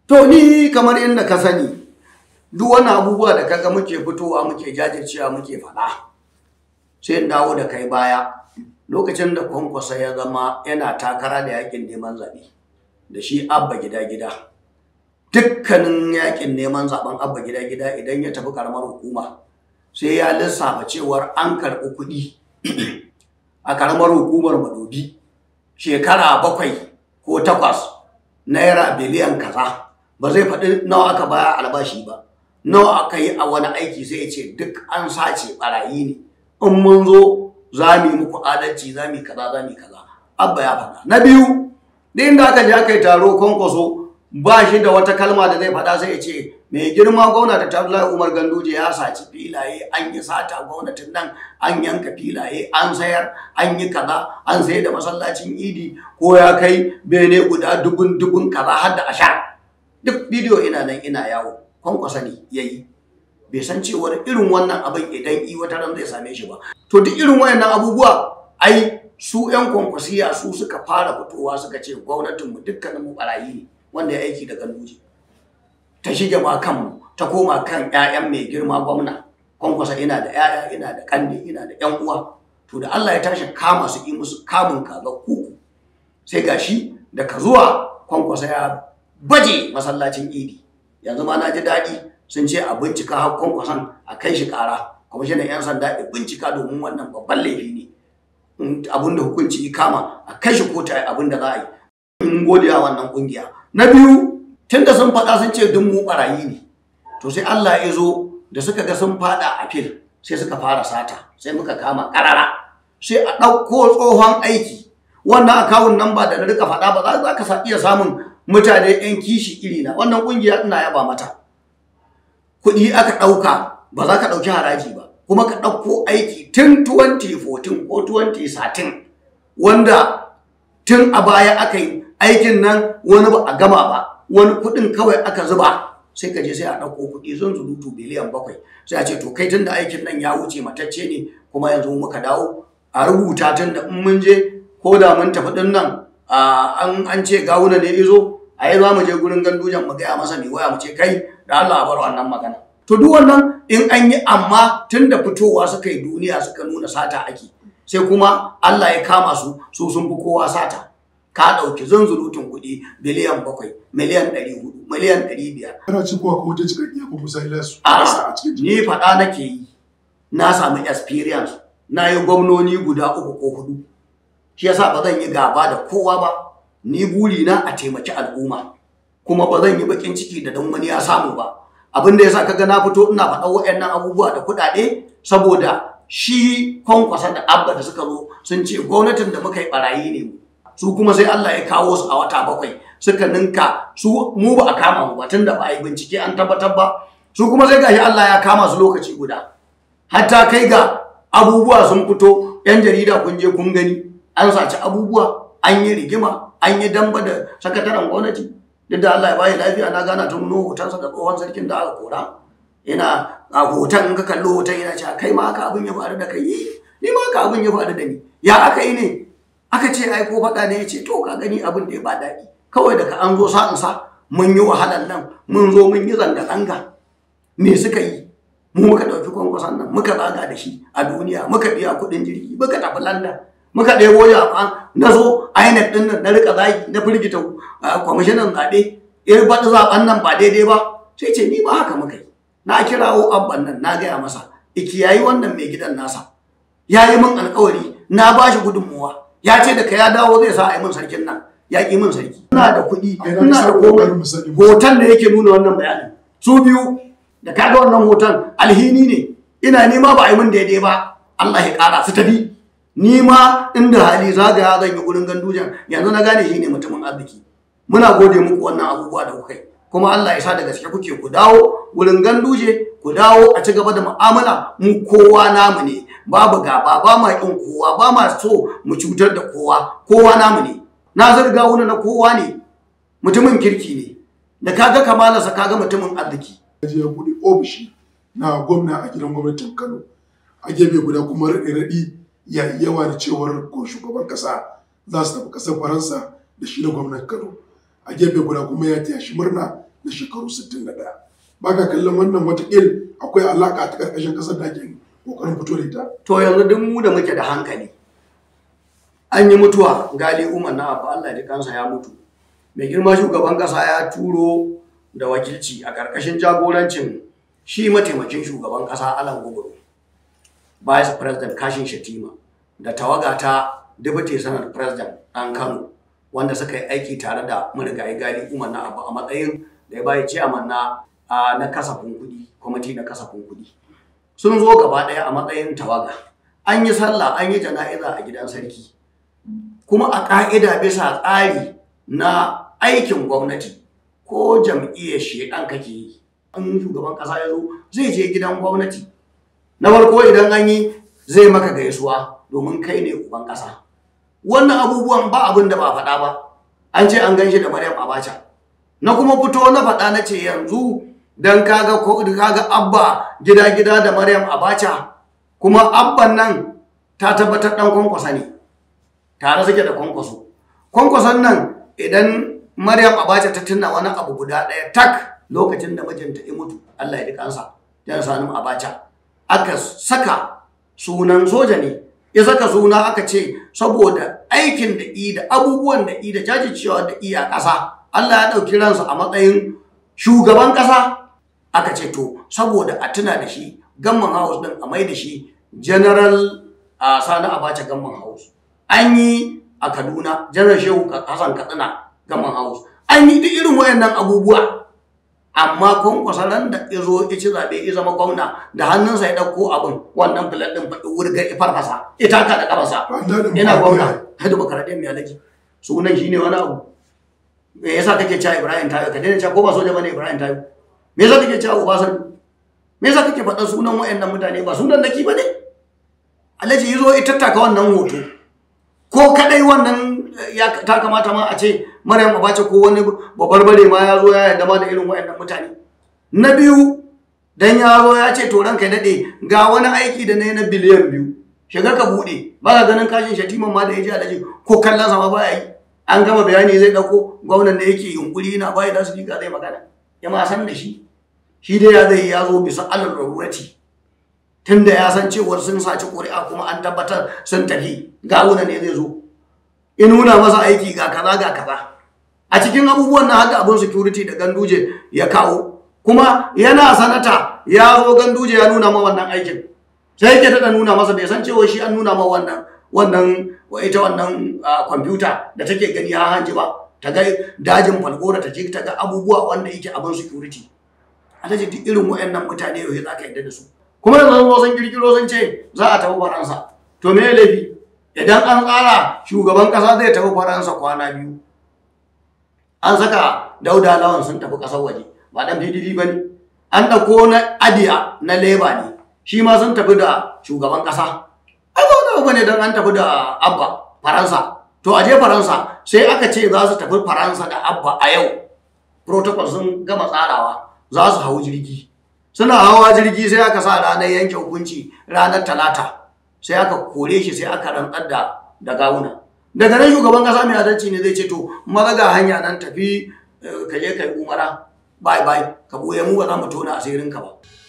To ni kamar inda ka sani duk wani abubuwa da kaga muke fitowa muke jajircewa muke faɗa sai in dawo da kai baya lokacin da kwankwasa ya zama yana takara da yakin neman zaɓe da shi abba gida gida dukkanin yakin neman zaɓen abba gida gida idan ya tafi karamar hukuma sai ya lissafa cewar an karɓi kuɗi a karamar hukumar madobi shekara bakwai ko takwas naira biliyan kaza ba zai faɗi nawa aka baya albashi ba nawa aka yi a wani aiki sai ya ce duk an sace barayi ne in mun zo za mu yi muku adalci za mu yi kaza za mu yi kaza abba ya faɗa na biyu duk inda aka je aka yi taro kwankwaso ba shi da wata kalma da zai faɗa sai ya ce mai girma gwamnati ta Abdullahi Umar Ganduje ya saci filaye an yi sata gwamnatin nan an yanka filaye an sayar an yi kaza an sayar da masallacin idi ko ya kai bene guda dubun dubun kaza har da ashar duk bidiyo ina nan ina yawo kwankwasa ne ya yi bai san cewar irin wannan abin idan i wata ran zai same shi ba to duk irin wayannan abubuwa ai su yan kwankwasiya su suka fara fitowa suka ce gwamnatinmu dukkaninmu barayi ne wanda ya aiki da ganduje ta shige ma kanmu ta koma kan 'ya'yan mai girma gwamna kwankwasa ina da 'ya'ya ina da kanne ina da 'yan uwa to da Allah ya tashi kama su yi musu kamun kaga kuku sai gashi daga zuwa kwankwasa ya baje masallacin idi yanzu ma na ji daɗi sun ce a bincika har kwankwason a kai shi ƙara kwamishinan 'yan sanda ya bincika domin wannan babban laifi ne abin da hukunci ya kama a kai shi kotu abin da za a yi in godiya wannan ƙungiya na biyu tunda sun faɗa sun ce duk mu ɓarayi ne to sai Allah ya zo da suka ga sun faɗa a fil sai suka fara sata sai muka kama ƙarara sai a ɗauko tsohon aiki wannan akawun nan ba da na rika faɗa ba za ka iya samun mutane 'yan kishi iri na wannan ƙungiya ina yaba mata kuɗi aka ɗauka ba za ka ɗauki haraji ba kuma ka ɗauko aiki tun 2014 ko 2013 wanda tun a baya aka yi aikin nan wani ba a gama ba wani kuɗin kawai aka zuba sai ka je sai a ɗauko kuɗi zan zurutu biliyan bakwai sai a ce to kai tun da aikin nan ya wuce matacce ne kuma yanzu muka dawo a rubuta tun da in mun je ko da mun tafi ɗin nan an ce gawuna ne izo a yi za mu je gurin gandujan mu gaya masa mai waya mu ce kai da Allah a bar wannan magana to duk wannan in an yi amma tun da fitowa suka yi duniya suka nuna sata ake sai kuma Allah ya kama su su sun fi kowa sata ka ɗauki zunzurutun kuɗi biliyan bakwai miliyan ɗari hudu miliyan ɗari biyar. Kana ci kuwa ko wata cikakkiya ko musa ilasu. A ni faɗa nake yi na sami experience na yi gwamnoni guda uku ko hudu shi yasa ba zan yi gaba da kowa ba ni buri na a taimaki al'umma kuma ba zan yi bakin ciki da dan wani ya samu ba abin da yasa kaga na fito ina faɗa waɗannan abubuwa da kuɗaɗe saboda shi kwankwasa da abba da suka zo sun ce gwamnatin da muka yi barayi ne mu su kuma sai Allah ya kawo su a wata bakwai suka ninka su mu ba a kama mu ba tunda ba a yi bincike an tabbatar ba su kuma sai gashi Allah ya kama su lokaci guda hatta kai ga abubuwa sun fito yan jarida kun je kun gani an saci abubuwa an yi rigima an yi damba da sakataren gwamnati duk da Allah ya bayi lafiya na gana ta nuno hotonsa da tsohon sarkin da aka kora yana a hoton in ka kalli hoton yana cewa kai ma haka abin ya faru da kai ni ma haka abin ya faru da ni ya aka yi ne aka ce ai ko faɗa ne ya ce to ka gani abin da ya ba daɗi kawai daga an zo sa'in sa mun yi wahalar nan mun zo mun yi zanga-zanga me suka yi mu muka ɗauki kwankwason nan muka zaga da shi a duniya muka biya kuɗin jirgi muka tafi london muka ɗebo jama'a na zo INEC ɗin nan na rika zagi na firgita kwamishinan zaɓe irin faɗi zaɓen nan ba daidai ba sai ce ni ba haka muka yi na kirawo abban nan na gaya masa ikiyayi wannan mai gidan nasa ya yi min alkawari na ba shi gudunmuwa ya ce da ka ya dawo zai sa a yi min sarkin nan ya ƙi min sarki ina da kuɗi ina da komai hoton da yake nuna wannan bayanin su biyu da kaga wannan hoton alhini ne ina nema ba a yi min daidai ba Allah ya ƙara su tafi ni ma inda hali zagaya zan yi gurin gandujan yanzu na gane shi ne mutumin arziki muna gode muku wannan abubuwa da kuka yi kuma Allah ya sa da gaske kuke ku dawo wurin ganduje ku dawo a ci gaba da mu'amala mu kowa namu ne babu gaba ba ma kin kowa ba ma so mu cutar da kowa kowa namu ne na zarga wani na kowa ne mutumin kirki ne da kaga kamalarsa kaga mutumin arziki je ya buɗe ofishi na gwamna a gidan gwamnatin Kano a gefe guda kuma raɗe-raɗi ya yi yawa da cewar ko shugaban ƙasa za su tafi ƙasar Faransa da shi da gwamnan Kano a gefe guda kuma ya taya shi murna na shekaru 61 ba ka kallon wannan watakil akwai alaka ta karkashin kasar da ake kokarin fito da ita to yanzu duk mu da muke da hankali an yi mutuwa gali umar na abu Allah ya kansa ya mutu mai girma shugaban kasa ya turo da wakilci a karkashin jagorancin shi mataimakin shugaban kasa Alan Gubaro vice president Kashin Shatima da tawaga ta deputy senate president ɗan Kano wanda suka yi aiki tare da marigayi gali umar na abu a matsayin da ya bayi ciyaman na na kasafin kuɗi kwamiti na kasafin kuɗi sun zo gaba ɗaya a matsayin tawaga an yi sallah an yi jana'iza a gidan sarki kuma a ƙa'ida bisa tsari na aikin gwamnati ko jam'iyyar shedan kake yi an shugaban ƙasa ya zo zai je gidan gwamnati na farko idan an yi zai maka gaisuwa domin kai ne uban ƙasa wannan abubuwan ba abin da ba faɗa ba an ce an gan shi da maryam abacha na kuma fito na faɗa na ce yanzu don kaga kaga abba gida-gida da maryam abacha kuma abban nan ta tabbatar ɗan kwankwasa ne tare suke da kwankwaso kwankwason nan idan maryam abacha ta tuna wani abu guda ɗaya tak lokacin da mijinta ya mutu allah ya ji kansa jan sanin abacha aka saka sunan soja ne ya saka suna aka ce saboda aikin da i da abubuwan da i da jajircewa da i a ƙasa allah ya ɗauki ransa a matsayin shugaban ƙasa aka ce to saboda a tuna da shi gamman house din a mai da shi general a sani abacha gamman house an yi a kaduna general shehu hassan katsina gamman house an yi duk irin wayannan abubuwa amma kwankwasa ran da ya zo ya ci zaɓe ya zama gwamna da hannunsa ya ɗauko abin wannan filan ɗin faɗi wurga ya farfasa ya taka da ƙafarsa yana gwamna hadu bakaradiyar mai alaji sunan shi ne wani abu me yasa kake cewa ibrahim tayo ka daina cewa ko ba soja bane ibrahim tayo me yasa kake cewa Obasanjo me yasa kake faɗa sunan wayannan mutane ba sunan naki bane Alhaji yazo ya tattaka wannan hoto ko kadai wannan ya ta kamata ma a ce Maryam Abacha ko wani babarbare ma ya zo ya yarda ma da irin wayannan mutane na biyu dan ya zo ya ce to ranka dade ga wani aiki da nayi na biliyan biyu shiga ka bude ba ka ganin kashin shatiman ma da ya ji Alhaji ko kallon sa ma ba yi an gama bayani zai dauko gwamnan da yake yunkuri yana bai da su zai magana ya ma san da shi shi dai ya zai ya zo bisa alal rarurati tun da ya san cewar sun saci ƙuri'a kuma an tabbatar sun tafi gawuna ne zai zo in nuna masa aiki ga kaza ga kaza a cikin abubuwan na haka abin security da ganduje ya kawo kuma yana sanata ya zo ganduje ya nuna ma wannan aikin sai yake tada nuna masa bai san cewa shi an nuna ma wannan wannan ita wannan kwamfuta da take gani ha hanji ba ta ga dajin falgora ta je ta ga abubuwa wanda yake abin security alhaji duk irin wayannan mutane yau za ka yadda da su kuma yanzu zo sun kirkiro sun ce za a tafi faransa to me laifi idan an tsara shugaban kasa zai tafi faransa kwana biyu an saka dauda lawan sun tafi kasar waje ba dan pdp ba ne an ɗauko na adiya na leba ne shi ma sun tafi da shugaban kasa ai ba ba ne don an tafi da abba faransa to a je faransa sai aka ce za su tafi faransa da abba a yau protocol sun gama tsarawa za su hau jirgi suna hawa jirgi sai aka sa ranar yanke hukunci ranar talata sai aka kore shi sai aka rantsar da da gawuna daga nan shugaban kasa mai adalci ne zai ce to maza ga hanya nan tafi ka je kai umara bye bye ka buye mu ba za mu tona asirin ka ba